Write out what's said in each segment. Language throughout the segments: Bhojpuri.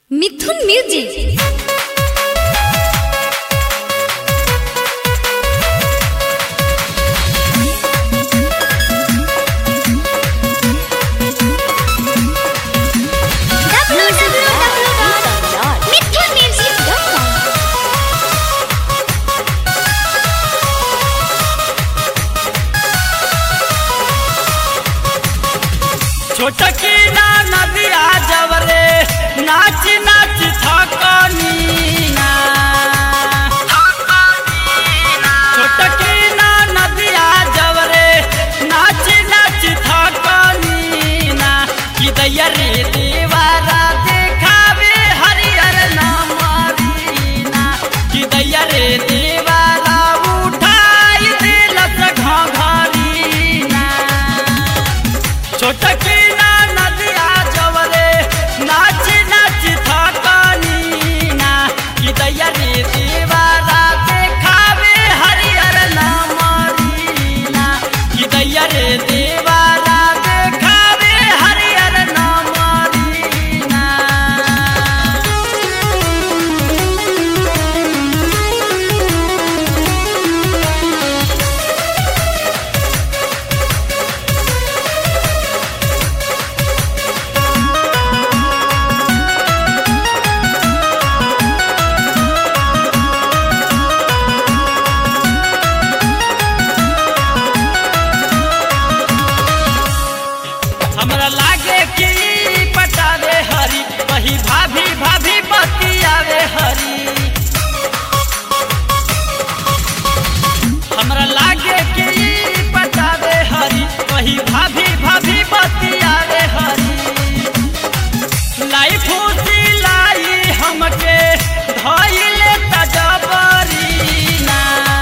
মিথুন মিউজিক छोटकी ना नदिया जवरे नाच नाच थकनी ना छोटकी ना नदिया जवरे नाच नाच थकनी ना कि दैया रे देवारा देखावे हरियर नामरीना कि दैया रे देवारा उठाई दिलस घघरीना छोटकी ना नदिया जवरे नाच नाच थकनी ना कि दैया रे देवारा देखावे हरियर नामरीना कि दैया रे देवारा देखावे हरियर नामरीना हमरा लागे कि पटावे हरी वही भाभी भाभी बतियावे हरी हमरा लागे कि पटावे हरी वही भाभी भाभी बतियावे हरी लाई फूसी लाई हमके धइले तजबरी ना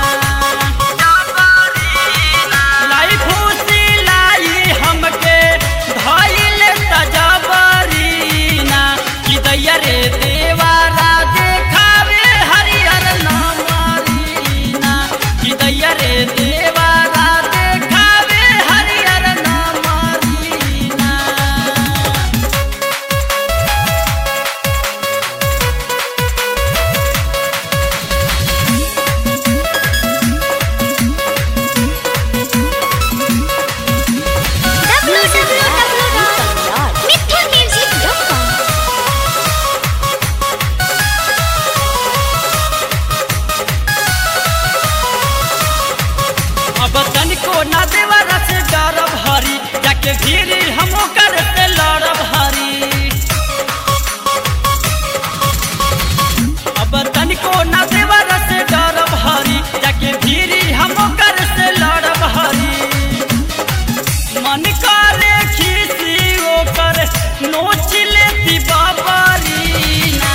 लाई फूसी लाई हमके धइले तजबरीना कि दैया रे देवारा देखावे हरियर नामरीना कि दैया रे देवारा देखावे हरियर नामरीना अब तनिको ना देवरा से डरब हरी जाके भीड़ हम कर से लड़ब हरी अब तनिको ना देवरा से डरब हरी जाके भीड़ हम कर से लड़ब हरी मन करे खीसी ओकर नोच लेती बाबरीना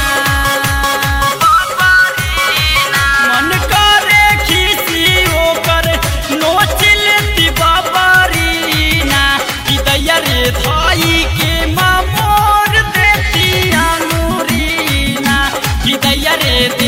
मन करे खीसी ओकर नोच लेती बाबरीना कि दैया रे धाई के मामोर देती अंगूरीना कि दैया रे